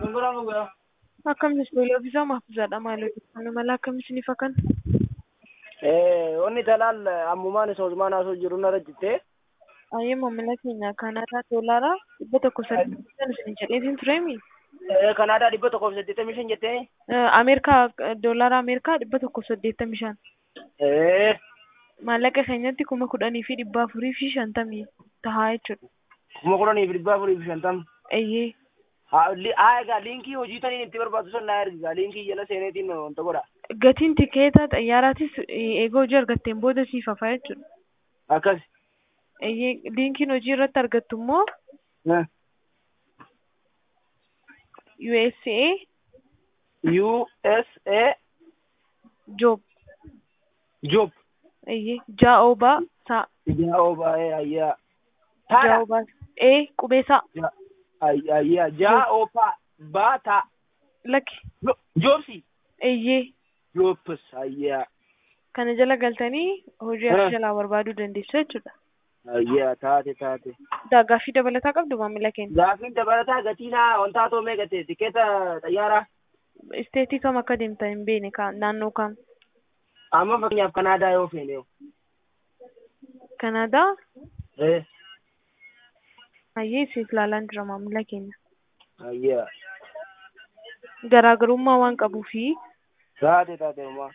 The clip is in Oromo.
Akkamitti ijoollee ofiisaa mahfuuzaadha maal hojjetan mala akkamitti ni fakkan? Onni talaal ammumaan isa Usmaan haasoo jiru narra jittee Ayyee maamila keenya Kanaadaa doolaara dhibba tokko saddeetan isin jedheetiin tureemi. Kanaadaa dhibba tokkoof saddeettamii shan jettee Ameerikaa doolaara Ameerikaa dhibba tokko saddeettamii shan. Maallaqa keenyatti kuma kudhanii fi dhibba afurii fi shantamii tahaa jechuudha. kuma kudhanii fi dhibba afurii fi shantam. Ayyee. Haa egaa liinkii hojii taniin itti barbaadu sun naa ergigaa liinkii jala seeneetiin wanta godha. Gatiin tikeeta xayyaaraatis eega hojii argatteen booda siif hafaa jechuudha. Akkas. Ayyee liinkiin hojii irratti argattu immoo USA USA job job. ayyee jaa'oobaa saa Jaa'oo baay'ee ayyaa. Taadha. jaa'oobaa ee qubeesaa Ayyaa jaa'oo paa baataa. lakki Joobsi. ayyee Joobbis ayyaa. kana jala galtanii hojii Ah. akka jalaa barbaaduu dandeessu jechuudha. Ayyaa taate taate. Gaaffii dabalataa qabdu maamila keenya. Gaafiin dabalataa gatiin haa wantaa too mee gatte tikeeta xayyaaraa. Isteetii kam akka deemta hin beekne ka naannoo kam. Amma fakkeenyaaf Kanaadaa yoo feene. Kanaadaa Eh. ayyee siif laalaan jira maamila keenya. Ayyaa. Garaagarummaa waan qabuufi Taate taate homaa.